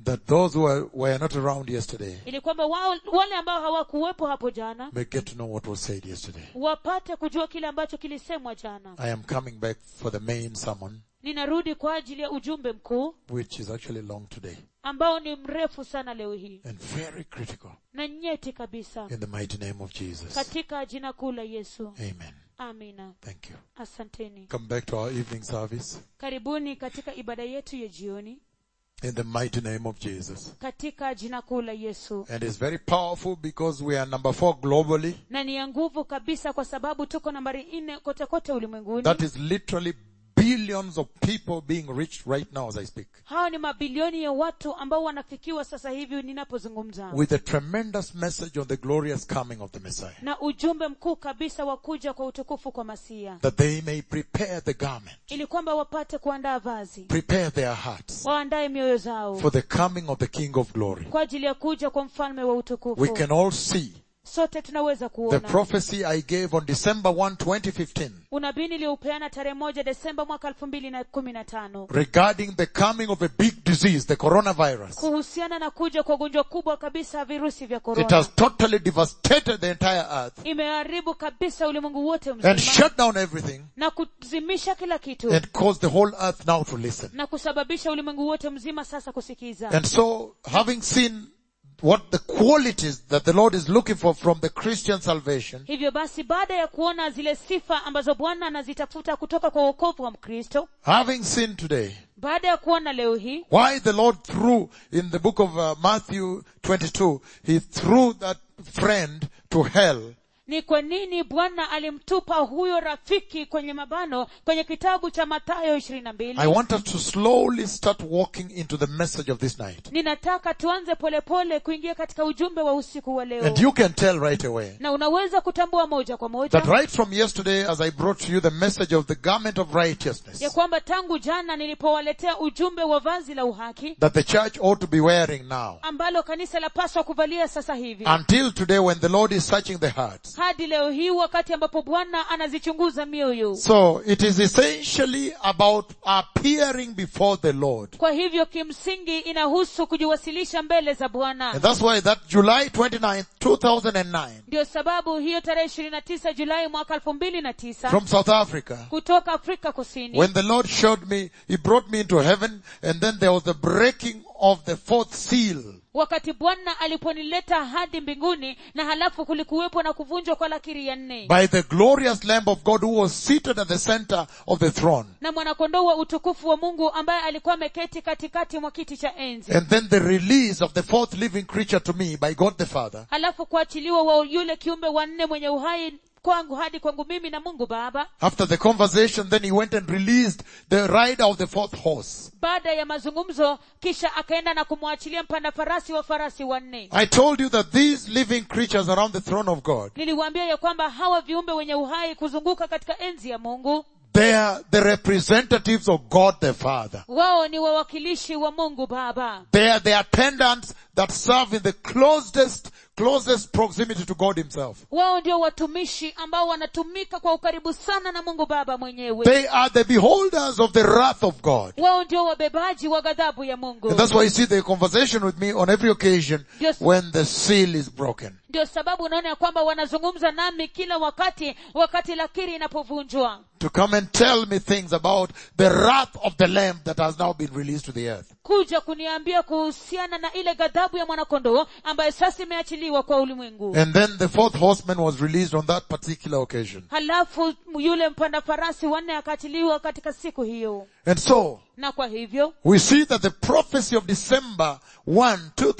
that those who were, were not around yesterday ili kwamba wao, wale ambao hawakuwepo hapo jana may get to know what was said yesterday. wapate kujua kile ambacho kilisemwa jana I am coming back for the main sermon, ninarudi kwa ajili ya ujumbe mkuu which is actually long today ambao ni mrefu sana leo hii and very critical na nyeti kabisa in the mighty name of Jesus. katika jina kuu la yesu Amen. amina Thank you. asanteni Come back to our evening service karibuni katika ibada yetu ya jioni in the mighty name of Jesus. katika jina kuu la yesu And it's very powerful because we are number four globally. na ni ya nguvu kabisa kwa sababu tuko nambari nne kote kote ulimwenguni That is literally billions of people being reached right now as I speak. hawa ni mabilioni ya watu ambao wanafikiwa sasa hivi ninapozungumza With a tremendous message on the glorious coming of the Messiah. na ujumbe mkuu kabisa wa kuja kwa utukufu kwa masia That they may prepare the garment, ili kwamba wapate kuandaa vazi prepare their hearts waandae mioyo zao for the coming of the King of glory. kwa ajili ya kuja kwa mfalme wa We utukufu can all see sote tunaweza the kuona prophecy I gave on December 1, 2015 unabii nilioupeana tarehe moja desemba mwaka elfu mbili na kumi na tano regarding the coming of a big disease, the coronavirus. kuhusiana na kuja kwa ugonjwa kubwa kabisa ya virusi vya It korona has totally devastated the entire earth imeharibu kabisa ulimwengu wote and mzima shut down everything na kuzimisha kila kitu and caused the whole earth now to listen. na kusababisha ulimwengu wote mzima sasa kusikiza And so, having seen what the qualities that the Lord is looking for from the Christian salvation, hivyo basi baada ya kuona zile sifa ambazo bwana anazitafuta kutoka kwa uokovu wa mkristo having seen today baada ya kuona leo hii why the Lord threw in the book of uh, Matthew 22, He threw that friend to hell ni kwa nini bwana alimtupa huyo rafiki kwenye mabano kwenye kitabu cha matayo ishirini na mbili I want us to slowly start walking into the message of this night. ninataka tuanze polepole kuingia katika ujumbe wa usiku wa leo And you can tell right away na unaweza kutambua moja kwa moja that right from yesterday as I brought to you the message of the garment of righteousness ya kwamba tangu jana nilipowaletea ujumbe wa vazi la uhaki that the church ought to be wearing now ambalo kanisa lapaswa kuvalia sasa hivi until today when the Lord is searching the hearts. hadi leo hii wakati ambapo bwana anazichunguza mioyo So it is essentially about appearing before the Lord. kwa hivyo kimsingi inahusu kujiwasilisha mbele za bwana And that's why that July 29th, 2009 ndio sababu hiyo tarehe ishirini na tisa julai mwaka elfu mbili na tisa from South Africa, kutoka afrika kusini when the Lord showed me, He brought me into heaven and then there was the breaking of the fourth seal. wakati bwana aliponileta hadi mbinguni na halafu kulikuwepo na kuvunjwa kwa lakiri ya nne by the glorious Lamb of God who was seated at the center of the throne. na mwanakondoo wa utukufu wa mungu ambaye alikuwa ameketi katikati mwa kiti cha enzi And then the release of the fourth living creature to me by God the Father. halafu kuachiliwa wa yule kiumbe wa nne mwenye uhai kwangu hadi kwangu mimi na mungu baba After the conversation, then he went and released the rider of the fourth horse. baada ya mazungumzo kisha akaenda na kumwachilia mpanda farasi wa farasi wanne I told you that these living creatures around the throne of God, niliwaambia ya kwamba hawa viumbe wenye uhai kuzunguka katika enzi ya mungu they are the representatives of God the Father. wao ni wawakilishi wa mungu baba They are the attendants that serve in the closest, closest proximity to God himself. wao ndio watumishi ambao wanatumika kwa ukaribu sana na mungu baba mwenyewe They are the beholders of the wrath of God. wao ndio wabebaji wa ghadhabu ya mungu And that's why you see the conversation with me on every occasion Yes. when the seal is broken. ndio sababu unaona ya kwamba wanazungumza nami kila wakati wakati lakiri inapovunjwa To come and tell me things about the wrath of the lamb that has now been released to the earth. kuja kuniambia kuhusiana na ile ghadhabu ya mwanakondoo ambayo sasa imeachiliwa kwa ulimwengu And then the fourth horseman was released on that particular occasion. halafu yule mpanda farasi wanne akaachiliwa katika siku hiyo And so, na kwa hivyo we see that the prophecy of December 1,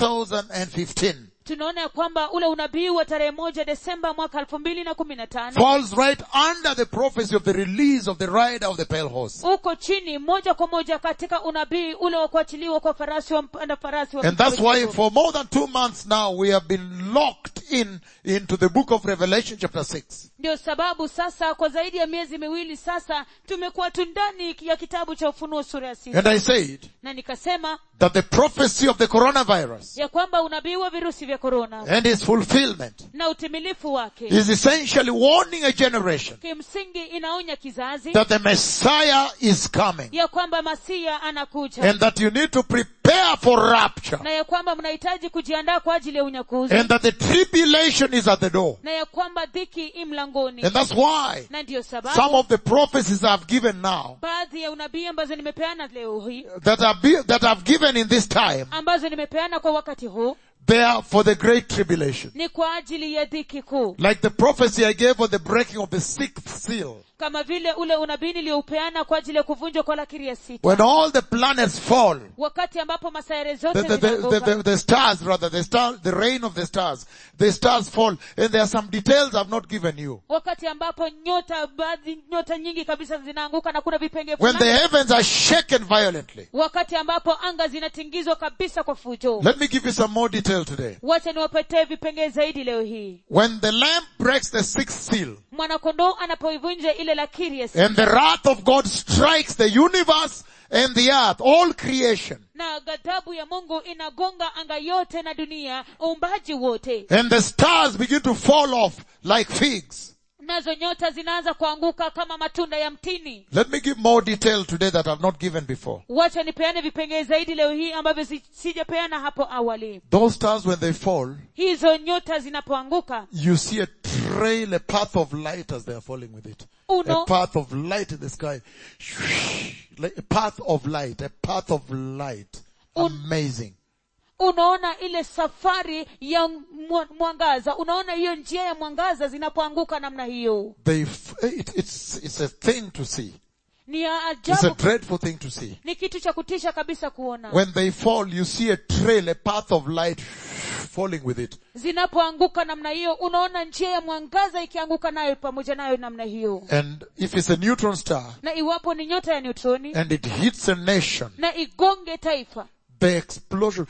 2015 tunaona ya kwamba ule unabii wa tarehe moja desemba mwaka elfu mbili na kumi na tano falls right under the prophecy of the release of the rider of the pale horse. uko chini moja kwa moja katika unabii ule wa kuachiliwa kwa farasi wa mpanda farasi wa And that's why kijivu. for more than two months now we have been locked in into the book of Revelation chapter 6. ndio sababu sasa kwa zaidi ya miezi miwili sasa tumekuwa tu ndani ya kitabu cha ufunuo sura ya sita And I said na nikasema that the prophecy of the coronavirus ya kwamba unabii wa virusi vya korona and its fulfillment na utimilifu wake is essentially warning a generation kimsingi inaonya kizazi that the Messiah is coming ya kwamba masia anakuja and that you need to prepare prepare for rapture na ya kwamba mnahitaji kujiandaa kwa ajili ya unyakuzi and that the tribulation is at the door. na ya kwamba dhiki i mlangoni And that's why na ndiyo some sababu of the prophecies I've given now baadhi ya unabii ambazo nimepeana leo hii that are be, that I've given in this time, ambazo nimepeana kwa wakati huu they are for the great tribulation. ni kwa ajili ya dhiki kuu Like the prophecy I gave of the breaking of the sixth seal. kama vile ule unabii niliyoupeana kwa ajili ya kuvunjwa kwa lakiri ya sita When all the planets fall, wakati ambapo masayare the, zote the, the, the, zinaanguka the, the stars rather, the star, the rain of the stars, the stars fall, and there are some details I've not given you. wakati ambapo nyota baadhi nyota nyingi kabisa zinaanguka na kuna vipenge When the fulani heavens are shaken violently. wakati ambapo anga zinatingizwa kabisa kwa fujo Let me give you some more detail today. wacha niwapetee vipengee zaidi leo hii When the lamb breaks the sixth seal, mwanakondoo anapoivunja ile lakiri ya sita and the wrath of God strikes the universe and the earth, all creation, na ghadhabu ya mungu inagonga anga yote na dunia uumbaji wote and the stars begin to fall off like figs. nazo nyota zinaanza kuanguka kama matunda ya mtini Let me give more detail today that I've not given before. wacha nipeane vipengee zaidi leo hii ambavyo si- sijapeana hapo awali Those stars when they fall, hizo nyota zinapoanguka you see a trail, a path of light as they are falling with it. A uno path of light in the sky. Like a path of light, a path of light. Amazing. unaona ile safari ya mwa- mwangaza unaona hiyo njia ya mwangaza zinapoanguka namna hiyo They, f- it, it's, it's a thing to see. ni ya It's a ajabu dreadful thing to see. ni kitu cha kutisha kabisa kuona When they fall, you see a trail, a path of light falling with it. zinapoanguka namna hiyo unaona njia ya mwangaza ikianguka nayo pamoja nayo namna hiyo And if it's a neutron star na iwapo ni nyota ya neutroni and it hits a nation, na igonge taifa the explosion,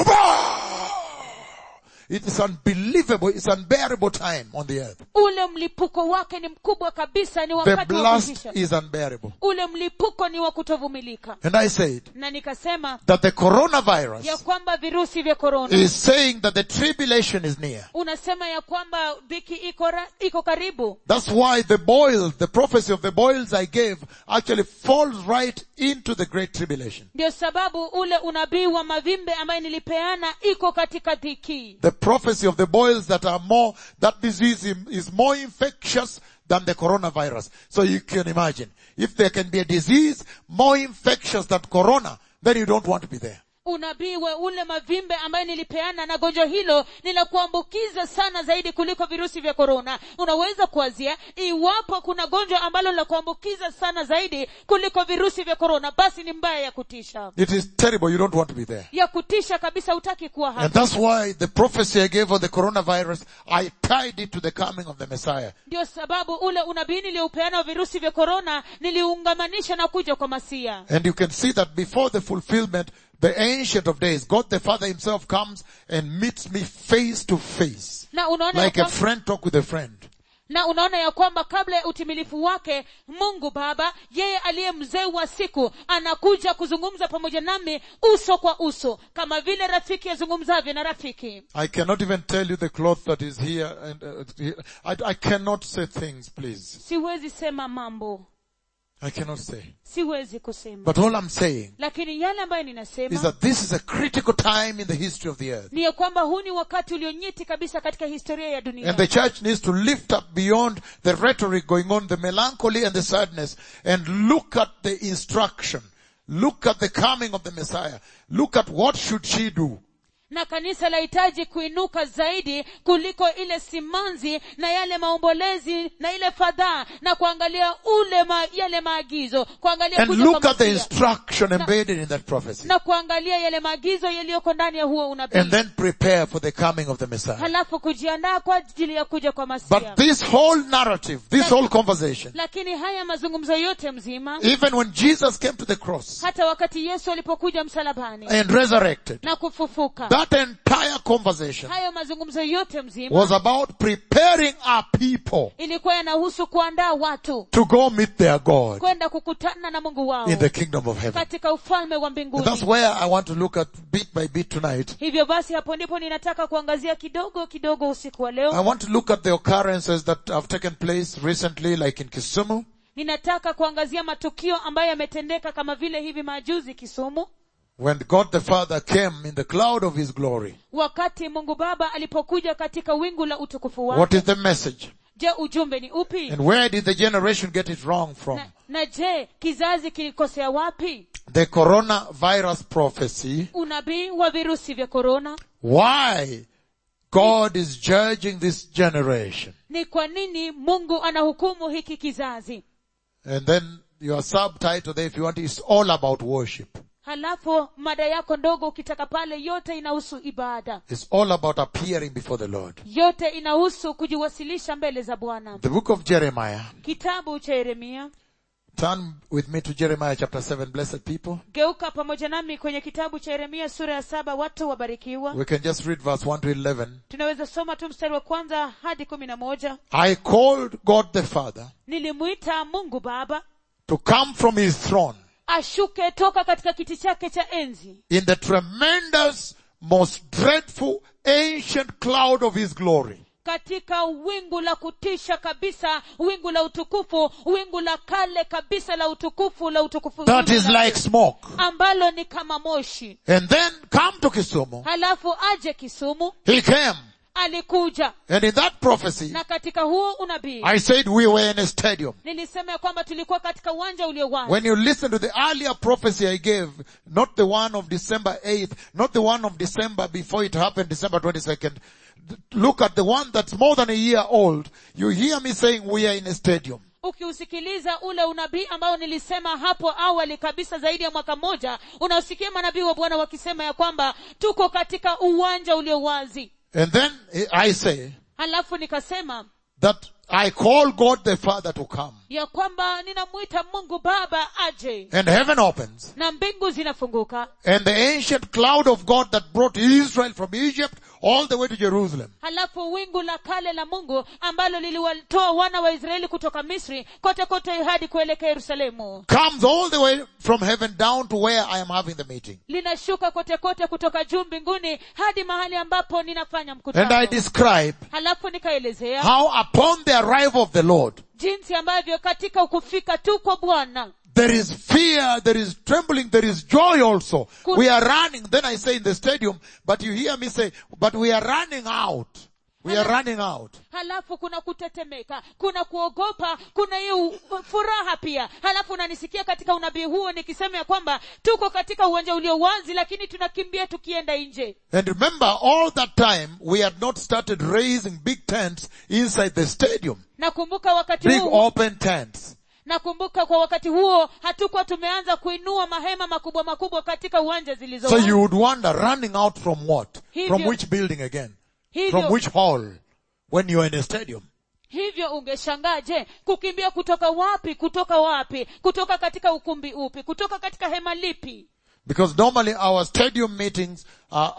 it is unbelievable, it's unbearable time on the earth. ule mlipuko wake ni mkubwa kabisa ni The wakati wa blast kutisha is unbearable. ule mlipuko ni wa kutovumilika And I said na nikasema that the ya coronavirus kwamba virusi vya korona is saying that the tribulation is near. unasema ya kwamba dhiki iko, ra- iko karibu That's why the boils, the prophecy of the boils I gave actually falls right into the great tribulation. ndio sababu ule unabii wa mavimbe ambaye nilipeana iko katika dhiki The prophecy of the boils that are more, that disease is- is more infectious than the coronavirus. So you can imagine, if there can be a disease more infectious than corona, then you don't want to be there. unabii wa ule mavimbe ambaye nilipeana na gonjwa hilo ni la kuambukiza sana zaidi kuliko virusi vya korona unaweza kuwazia iwapo kuna gonjwa ambalo la kuambukiza sana zaidi kuliko virusi vya korona basi ni mbaya ya kutisha It is terrible, you don't want to be there. ya kutisha kabisa hutaki kuwa And hapa that's why the prophecy I gave of the coronavirus, I tied it to the coming of the Messiah. ndio sababu ule unabii niliupeana wa virusi vya korona niliungamanisha na kuja kwa masia And you can see that before the fulfillment, the ancient of days, God the Father himself comes and meets me face to face. na unaona Like ya a kwamba, friend talk with a friend. na unaona ya kwamba kabla ya utimilifu wake mungu baba yeye aliye mzee wa siku anakuja kuzungumza pamoja nami uso kwa uso kama vile rafiki azungumzavyo na rafiki I cannot even tell you the cloth that is here and uh, here. I, I cannot say things, please. siwezi sema mambo I cannot say. siwezi kusema But all I'm saying lakini yale ambayo is ninasema that this is a critical time in the history of the earth. ni ya kwamba huu ni wakati ulionyeti kabisa katika historia ya dunia And the church needs to lift up beyond the rhetoric going on, the melancholy and the sadness, and look at the instruction. Look at the coming of the Messiah. Look at what should she do. na kanisa lahitaji kuinuka zaidi kuliko ile simanzi na yale maombolezi na ile fadhaa na kuangalia ule ma, yale maagizo kuangalia And kuja look kwa at the Masia, instruction embedded in that prophecy. na kuangalia yale maagizo yaliyoko ndani ya huo unabii And then prepare for the coming of the Messiah. halafu kujiandaa kwa ajili ya kuja kwa But masia this whole narrative, this whole conversation, lakini haya mazungumzo yote mzima even when Jesus came to the cross hata wakati yesu alipokuja msalabani and resurrected, na kufufuka that entire conversation hayo mazungumzo yote mzima was about preparing our people ilikuwa yanahusu kuandaa watu to go meet their God kwenda kukutana na mungu wao in the kingdom of heaven. katika ufalme wa And that's mbinguni where I want to look at bit by bit tonight. hivyo basi hapo ndipo ninataka kuangazia kidogo kidogo usiku wa I leo want to look at the occurrences that have taken place recently, like in Kisumu, ninataka kuangazia matukio ambayo yametendeka kama vile hivi majuzi kisumu when God the Father came in the cloud of his glory, wakati mungu baba alipokuja katika wingu la utukufu what wake is the message? je ujumbe ni upi And where did the generation get it wrong from? na, na je kizazi kilikosea wapi The coronavirus prophecy, unabii wa virusi vya korona why God is judging this generation. ni kwa nini mungu anahukumu hiki kizazi And then your subtitle there, if you want, is all about worship. halafu mada yako ndogo ukitaka pale yote inahusu ibada It's all about appearing before the Lord. yote inahusu kujiwasilisha mbele za bwana The book of Jeremiah. kitabu cha yeremia Turn with me to Jeremiah chapter 7, blessed people. geuka pamoja nami kwenye kitabu cha yeremia sura ya saba watu wabarikiwa We can just read verse 1 to 11. tunaweza soma tu mstari wa kwanza hadi kumi na moja I called God the Father nilimwita mungu baba to come from his throne ashuke toka katika kiti chake cha enzi in the tremendous, most dreadful, ancient cloud of his glory. katika wingu la kutisha kabisa wingu la utukufu wingu la kale kabisa la utukufu la utukufu That wingu is la- like smoke. ambalo ni kama moshi And then come to Kisumu. halafu aje kisumu He came. alikuja And in that prophecy, na katika huo unabii I said we were in a stadium. nilisema ya kwamba tulikuwa katika uwanja ulio wazi When you listen to the earlier prophecy I gave, not the one of December 8th, not the one of December before it happened, December 22nd, th- look at the one that's more than a year old. You hear me saying we are in a stadium. ukiusikiliza ule unabii ambao nilisema hapo awali kabisa zaidi ya mwaka mmoja unasikia manabii wa bwana wakisema ya kwamba tuko katika uwanja ulio wazi And then I say halafu nikasema that I call God the Father to come. ya kwamba ninamwita mungu baba aje And heaven opens. na mbingu zinafunguka And the ancient cloud of God that brought Israel from Egypt all the way to Jerusalem. halafu wingu la kale la mungu ambalo liliwatoa wana wa israeli kutoka misri kote kote hadi kuelekea yerusalemu Comes all the way from heaven down to where I am having the meeting. linashuka kote kote kutoka juu mbinguni hadi mahali ambapo ninafanya And I mkutano describe halafu nikaelezea how upon the arrival of the Lord, jinsi ambavyo katika kufika tu kwa bwana there is fear, there is trembling, there is joy also. Good. We are running, then I say in the stadium, but you hear me say, but we are running out. We are running out. halafu kuna kutetemeka kuna kuogopa kuna hiyo furaha pia halafu unanisikia katika unabii huo nikisema ya kwamba tuko katika uwanja ulio wazi lakini tunakimbia tukienda nje And remember, all that time, we had not started raising big tents inside the stadium. nakumbuka wakati Big huo open tents. nakumbuka kwa wakati huo hatukuwa tumeanza kuinua mahema makubwa makubwa katika uwanja zilizo So wazi. you would wonder, running out from what? Hivyo- From which building again? From hivyo, which hall? When you are in a stadium. hivyo ungeshangaa je kukimbia kutoka wapi kutoka wapi kutoka katika ukumbi upi kutoka katika hema lipi Because normally our stadium meetings are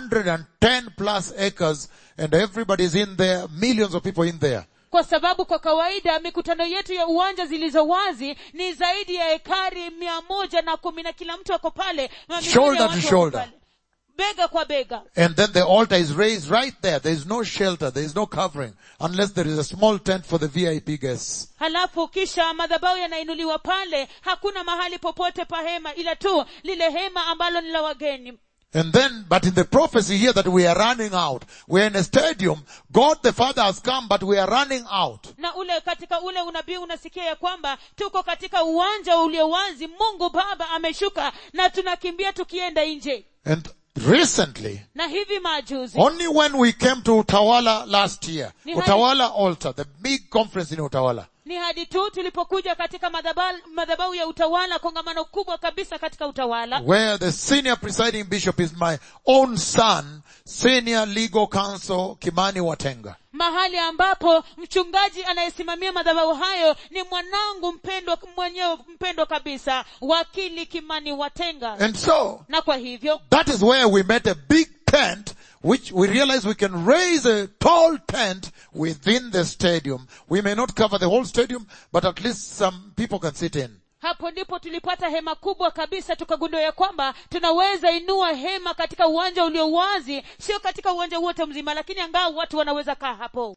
110 plus acres and everybody's in there, millions of people in there. kwa sababu kwa kawaida mikutano yetu ya uwanja zilizo wazi ni zaidi ya ekari mia moja na kumi na kila mtu ako pale mamilioni ya Shoulder to watu wako shoulder. pale. bega kwa bega And then the altar is raised right there. There is no shelter. There is no covering unless there is a small tent for the VIP guests. halafu kisha madhabahu yanainuliwa pale hakuna mahali popote pa hema ila tu lile hema ambalo ni la wageni And then, but in the prophecy here that we are running out, we're in a stadium, God the Father has come, but we are running out. na ule katika ule unabii unasikia ya kwamba tuko katika uwanja ulio wazi mungu baba ameshuka na tunakimbia tukienda nje And recently, na hivi majuzi only when we came to Utawala last year, Ni hadi- Utawala altar, the big conference in Utawala, ni hadi tu tulipokuja katika madhaba- madhabahu ya utawala kongamano kubwa kabisa katika utawala where the senior presiding bishop is my own son, senior legal counsel Kimani Watenga. mahali ambapo mchungaji anayesimamia madhabahu hayo ni mwanangu mpendwa mwenyewe mpendwa kabisa wakili kimani watenga And so, na kwa hivyo that is where we met a big tent which we realize we can raise a tall tent within the stadium. We may not cover the whole stadium, but at least some people can sit in. hapo ndipo tulipata hema kubwa kabisa tukagundua ya kwamba tunaweza inua hema katika uwanja ulio wazi sio katika uwanja wote mzima lakini angaa watu wanaweza kaa hapo